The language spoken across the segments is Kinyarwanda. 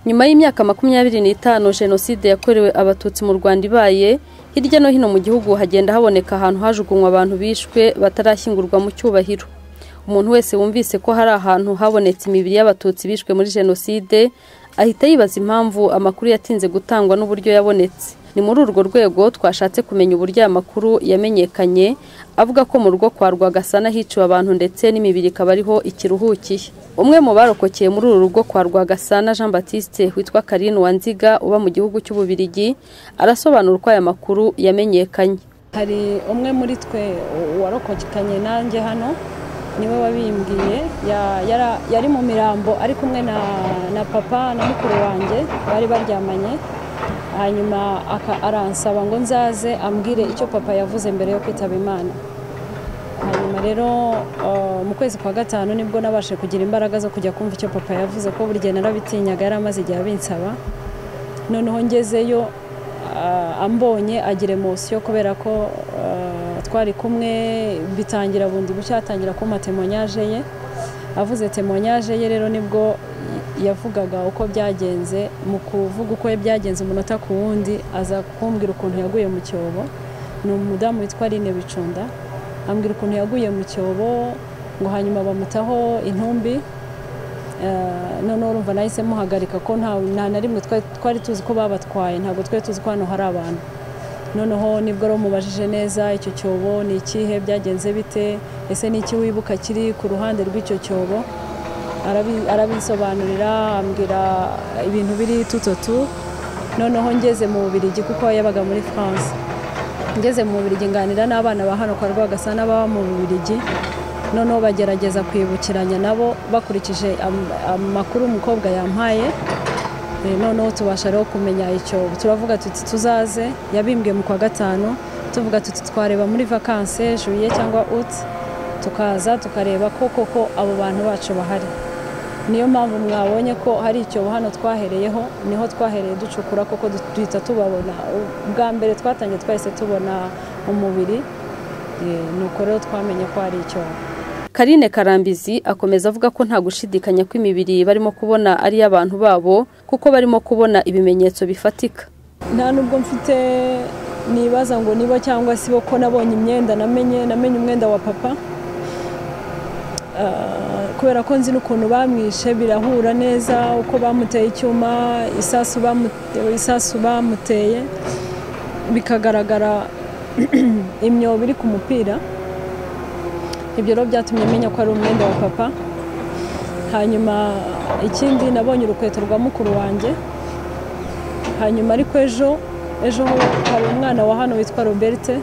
nyuma y'imyaka makumyabiri n'itanu jenoside yakorewe abatutsi mu rwanda ibaye hirya no hino mu gihugu hagenda haboneka ahantu hajugunywa abantu bishwe batarashyingurwa mu cyubahiro umuntu wese wumvise ko hari ahantu habonetse imibiri y'abatutsi bishwe muri jenoside ahita yibaza impamvu amakuru yatinze gutangwa n'uburyo yabonetse ni muri urwo rwego twashatse kumenya uburyo aya makuru yamenyekanye avuga ko mu rugo kwa rwagasana hiciwe abantu ndetse n'imibiri ikaba ariho ikiruhukiye umwe mu barokokeye muri uru rugo kwa rwagasana jean batiste witwa karine wanziga uba mu gihugu cy'ububirigi arasobanura uko aya makuru yamenyekanye hari umwe muri twe warokokanye nanjye hano niwe wabimbwiye yari mu mirambo ari kumwe na papa na mukuru wanjye bari baryamanye hanyuma aransaba ngo nzaze ambwire icyo papa yavuze mbere yo kwitaba imana hanyuma rero mu kwezi kwa gatanu nibwo nabashe kugira imbaraga zo kujya kumva icyo papa yavuze ko buri gihe narabitinyaga yari amaze igihe abinsaba noneho ngezeyo ambonye agira emosiyo kubera ko twari kumwe bitangira bundi bushya atangira kumpa temonyaje ye avuze temonyaje ye rero nibwo yavugaga uko byagenze mu kuvuga uko byagenze umunota ku wundi aza kumbwira ukuntu yaguye mu cyobo ni umudamu witwa Aline bicunda ambwira ukuntu yaguye mu cyobo ngo hanyuma bamutaho intumbi noneho urumva nahise muhagarika ko nta na rimwe twari tuzi ko babatwaye ntabwo twari tuzi ko hano hari abantu noneho nibwo rero mubajije neza icyo cyobo ni ikihe byagenze bite ese ni iki wibuka kiri ku ruhande rw'icyo cyobo arabisobanurira ambwira ibintu biri tutotu noneho ngeze mu bubirigi kuko yabaga muri france ngeze mu bubirigi nganira n'abana ba hano kwa rwagasana baba mu bubirigi noneho bagerageza kwibukiranya nabo bakurikije amakuru umukobwa yampaye noneho tubasha rero kumenya icyo turavuga tuti tuzaze yabimbwiye mu kwa gatanu tuvuga tuti twareba muri vakanse juye cyangwa uti tukaza tukareba ko koko abo bantu bacu bahari niyo mpamvu mwabonye ko hari icyobo hano twahereyeho niho twahereye ducukura koko duhita tubabona ubwa mbere twatangiye twahise tubona umubiri nuko rero twamenye ko hari icyobo karine karambizi akomeza avuga ko nta gushidikanya ko imibiri barimo kubona ari iy'abantu babo kuko barimo kubona ibimenyetso bifatika nta nubwo mfite nibaza ngo niba cyangwa si bo ko nabonye imyenda namenye namenye umwenda wa papa kubera ko nzi n'ukuntu bamwishe birahura neza uko bamuteye icyuma isasu bamuteye bikagaragara imyobo iri ku mupira ibyo rero byatumye menya ko ari umwenda wa papa hanyuma ikindi nabonye urukweto rwa mukuru wanjye hanyuma ariko ejo ejo hari umwana wa hano witwa roberte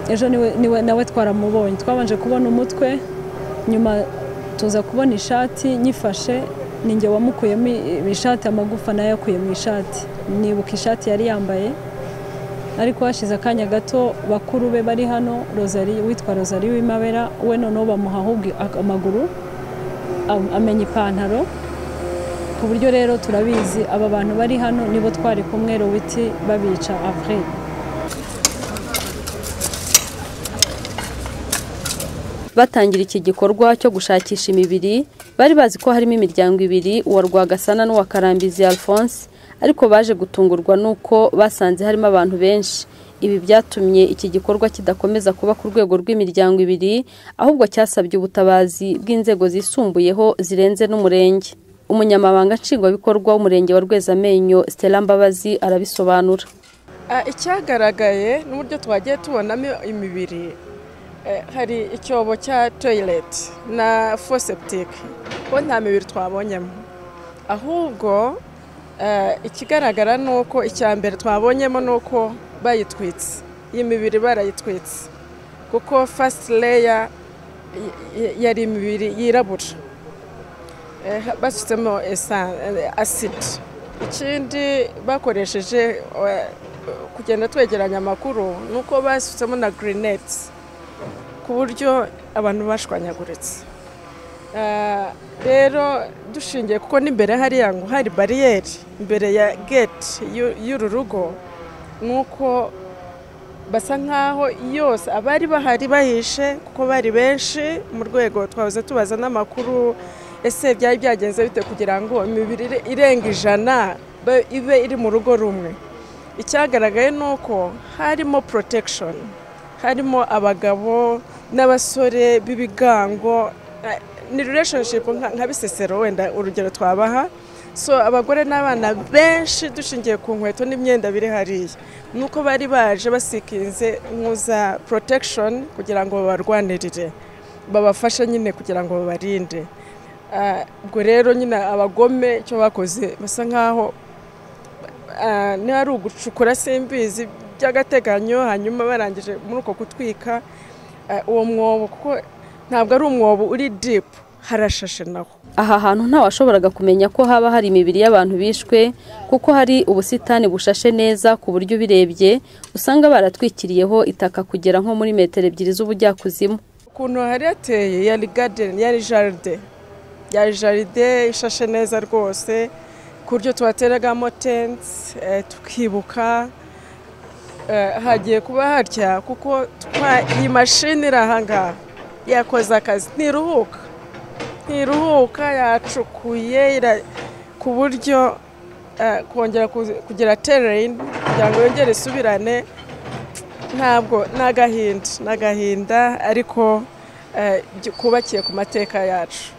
ejo niwe nawe twaramubonye twabanje kubona umutwe nyuma tuza kubona ishati nyifashe ninjye wamukuyemo ishati amagufa nayo yakuye mu ishati nibuka ishati yari yambaye ariko hashize akanya gato bakuru be bari hano witwa rozari w'imabera we noneho bamuha ahubwo amaguru amenya ipantaro ku buryo rero turabizi aba bantu bari hano nibo twari kumwe witi babica afurere batangira iki gikorwa cyo gushakisha imibiri bari bazi ko harimo imiryango ibiri uwa rwagasana n'uwa karambizi alphonse ariko baje gutungurwa n'uko basanze harimo abantu benshi ibi byatumye iki gikorwa kidakomeza kuba ku rwego rw'imiryango ibiri ahubwo cyasabye ubutabazi bw'inzego zisumbuyeho zirenze n'umurenge umunyamabanga nshingwabikorwa w'umurenge wa rwezamenyo stella mbabazi arabisobanura icyagaragaye n'uburyo twagiye tubonamo imibiri hari icyobo cya toyileti na foseptike ko nta mibiri twabonyemo ahubwo ikigaragara ni uko icya mbere twabonyemo ni uko bayitwitse iyi mibiri barayitwitse kuko fasiti leya yari imibiri yirabura bashyizemo asidi ikindi bakoresheje kugenda twegeranya amakuru ni uko bashyizemo na girineti ku buryo abantu bashwanyaguritse rero dushingiye kuko n'imbere hariya ngo hari bariyeri imbere ya geti y'uru rugo ni uko basa nk'aho yose abari bahari bahishe kuko bari benshi mu rwego twabuze tubaza n'amakuru ese byari byagenze bite kugira ngo imibiri ire- irenga ijana be- ibe iri mu rugo rumwe icyagaragaye ni uko harimo protection harimo abagabo n'abasore b'ibigango eh, ni relationship nka- nka bisesero wenda urugero twabaha so abagore n'abana benshi dushingiye ku nkweto n'imyenda biri hariya nuko bari baje basikinze nkuza protection kugira ngo babarwanirire babafashe nyine kugira ngo babarinde Ah, ubwo rero nyine abagome icyo bakoze basa nk'aho ah, niba ari ugucukura simbizi by'agateganyo hanyuma barangije muri uko gutwika ah, uwo mwobo kuko ntabwo ari umwobo uri dipu harashashe naho aha hantu ntawashoboraga kumenya ko haba hari imibiri y'abantu bishwe kuko hari ubusitani bushashe neza ku buryo ubirebye usanga baratwikiriyeho itaka kugera nko muri metero ebyiri z'ubujyakuzimu ukuntu hari hateye yari gadeni yari jaride yari jaride ishashe neza rwose ku buryo tuhateragamo tensi tukibuka Eh, hagiye kuba harya kuko twa- iyi mashini iri ahangaha yakoze akazi ntiruhuka ntiruhuka yacukuye ira- ku buryo eh, kongera kuzi- kugira tereyini kugira ngo yongere isubirane ntabwo ni agahinda ni agahinda ariko eh, gy- kubakiye ku mateka yacu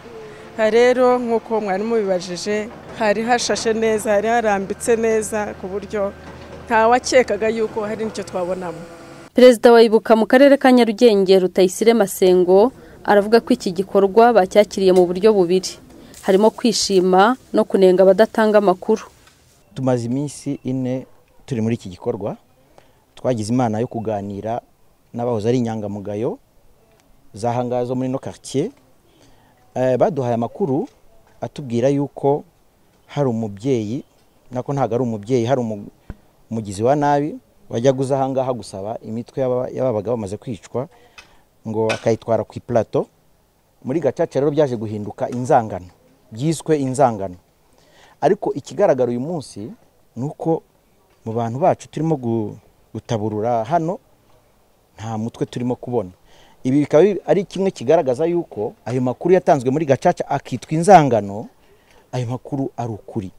Aha rero nk'uko mwari mubibajije hari hashashe neza hari harambitse neza ku buryo ntawakekaga yuko hari n'icyo twabonamo perezida wa ibuka mu karere ka nyarugenge rutayisire masengo aravuga ko iki gikorwa bacyakiriye mu buryo bubiri harimo kwishima no kunenga abadatanga amakuru tumaze iminsi ine turi muri iki gikorwa twagize imana yo kuganira n'abahoze ari inyangamugayo zahangaha zo muri no quartier Eh, baduhaye amakuru atubwira yuko hari umubyeyi nako ntabwo ari umubyeyi hari umu- umugizi wa nabi wajyaga uza ahangaha gusaba imitwe y'aba- y'ababaga bamaze kwicwa ngo akayitwara ku ipulato muri gacaca rero byaje guhinduka inzangano byiswe inzangano ariko ikigaragara uyu munsi ni uko mu bantu bacu turimo gu- gutaburura hano nta mutwe turimo kubona ibi bikaba bi- ari kimwe kigaragaza yuko ayo makuru yatanzwe muri gacaca akitwa inzangano ayo makuru ari ukuri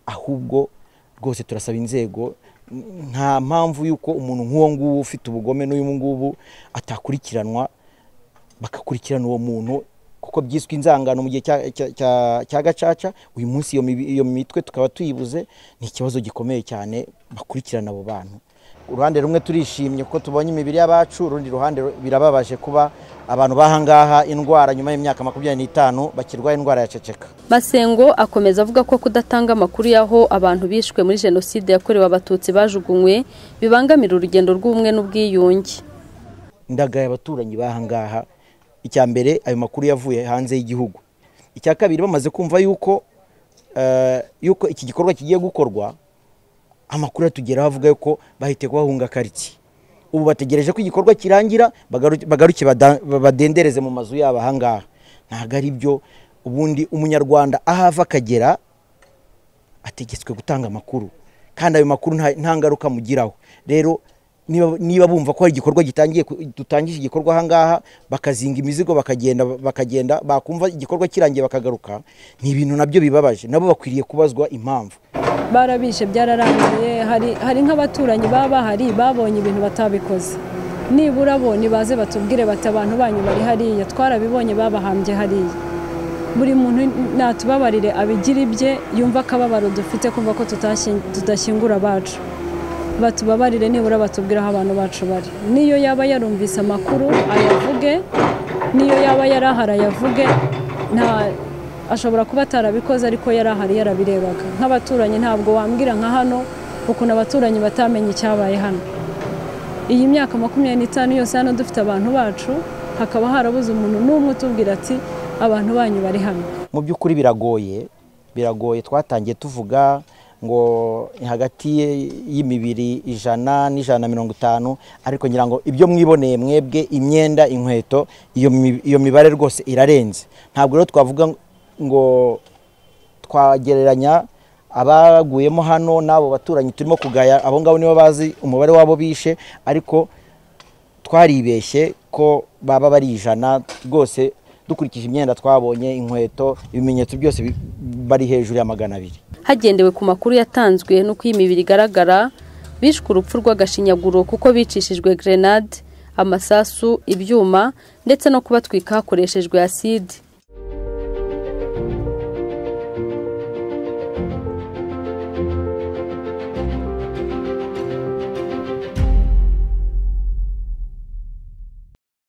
ahubwo rwose turasaba inzego n- nta mpamvu y'uko umuntu nk'uwo nguwo ufite ubugome n'uyu ngubu atakurikiranwa bagakurikirana uwo muntu kuko byiswe inzangano mu gihe cya- cya- cya- cya gacaca uyu munsi iyo mibi- iyo mitwe tukaba tuyibuze ni ikibazo gikomeye cyane bakurikirana abo bantu uruhande rumwe turishimye kuko tubonye imibiri y'abacu urundi ruhande ru- birababaje kuba abantu bahangaha indwara nyuma y'imyaka makumyabiri n'itanu bakirwaye indwara ya ceceka masengo akomeza avuga ko kudatanga amakuru y'aho abantu bishwe muri jenoside yakorewe abatutsi bajugunywe bibangamira urugendo rw'ubumwe n'ubwiyunge ndagaye abaturanyi bahangaha icya mbere ayo makuru yavuye hanze y'igihugu icya kabiri bamaze kumva yuko eh, yuko iki gikorwa kigiye gukorwa amakuru atugeraho avuga yuko bahite bahunga karitsiye ubu bategereje ko igikorwa kirangira bagaru- bagaruke bada- badendereze mu mazu yabo ahangaha ntabwo ari byo ubundi umunyarwanda aho ava akagera ategetswe gutanga amakuru kandi ayo makuru nta- nta ngaruka mugiraho rero niba- niba bumva ko hari igikorwa gitangiye ku- dutangije igikorwa ahangaha bakazinga imizigo bakagenda bakagenda bakumva igikorwa kirangiye bakagaruka ni ibintu nabyo bibabaje nabo bakwiriye kubazwa impamvu barabishe byararangiye hari hari nk'abaturanyi baba bahari babonye ibintu batabikoze nibura bo nibaze batubwire bati abantu banyu bari hariya twarabibonye babahambye hariya buri muntu natubabarire abigira ibye yumva akababaro dufite kumva ko tutashying- tudashyingura abacu batubabarire nibura batubwire aho abantu bacu bari niyo yaba yarumvise amakuru ayavuge niyo yaba yarahari ayavuge nta ashobora kuba atarabikoze ariko yarahari yarabirebaga nk'abaturanyi ntabwo wambwira nka hano ukuntu abaturanyi batamenye icyabaye hano iyi myaka makumyabiri n'itanu yose hano dufite abantu bacu hakaba harabuze umuntu n'umwe utubwira ati abantu banyu bari hano mu by'ukuri biragoye biragoye twatangiye tuvuga ngo hagati y'imibiri ijana n'ijana na mirongo itanu ariko ngira ngo ibyo mwiboneye mwebwe imyenda inkweto iyo mi- iyo mibare rwose irarenze ntabwo rero twavuga ngo twagereranya abaguyemo hano n'abo baturanyi turimo kugaya abo ngabo nibo bazi umubare w'abo bishe ariko twaribeshye ko baba bari ijana rwose dukurikije imyenda twabonye inkweto ibimenyetso byose bi- bari hejuru ya magana abiri hagendewe ku makuru yatanzwe n'uko iyi mibiri igaragara bishwe urupfu rw'agashinyaguro kuko bicishijwe grenade amasasu ibyuma ndetse no kubatwika hakoreshejwe acide